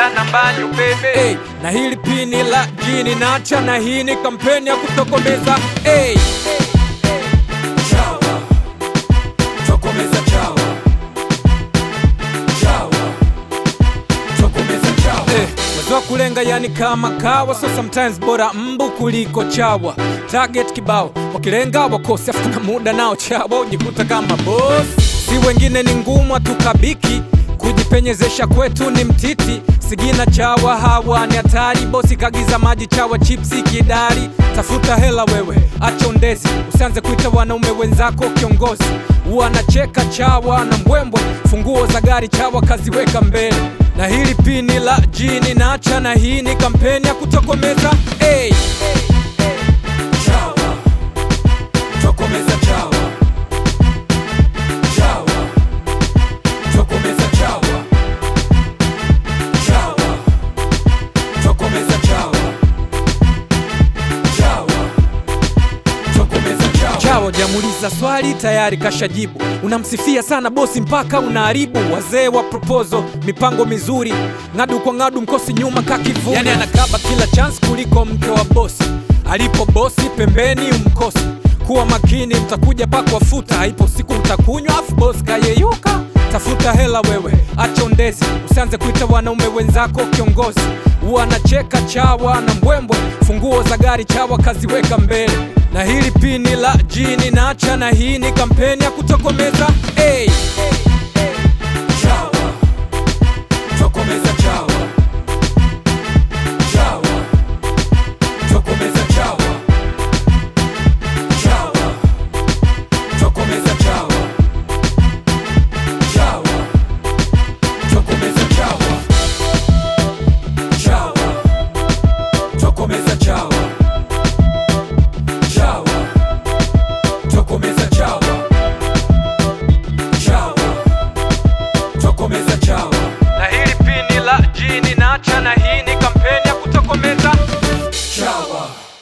dada na mbanyu bebe hey, na hili pini la jini nacha na hii ni kampeni ya kutokomeza hey. Chawa, tokomeza chawa. Chawa, tokomeza chawa. Eh, wazo kulenga yani kama kawa so sometimes bora mbu kuliko chawa target kibao wakilenga wakosi afu kuna muda nao chawa ujikuta kama boss si wengine ni ngumu hatukabiki kujipenyezesha kwetu ni mtiti sigina chawa hawa ni hatari bosi kagiza maji chawa chipsi kidari tafuta hela wewe acha undezi usianze kuita wanaume wenzako kiongozi wanacheka chawa na mbwembwe funguo za gari chawa kaziweka mbele na hili pini la jini nacha na hii ni kampeni ya kutokomeza hey. chawa tokomeza chawa chawa tokomeza chawa chawa tokomeza chawa chawa tokomeza chawa chawa jamuliza swali tayari kashajibu unamsifia sana bosi mpaka unaharibu wazee wa proposal mipango mizuri ng'adu kwa ng'adu mkosi nyuma kakivu yani anakaba kila chance kuliko mke wa bosi alipo bosi pembeni umkosi kuwa makini mtakuja pakwa futa haipo siku mtakunywa afu bosi kayeyuka tafuta hela wewe acha undezi usianze kuita wanaume wenzako kiongozi wanacheka chawa na mbwembwe funguo za gari chawa kaziweka mbele na hili pini la jini nacha na hii ni kampeni ya kutokomeza hey. chawa tokomeza chawa chawa tokomeza chawa chawa tokomeza chawa chawa tokomeza chawa chawa tokomeza chawa chawa tokomeza chawa chawa tokomeza chawa na hili pini la jini nacha na hii ni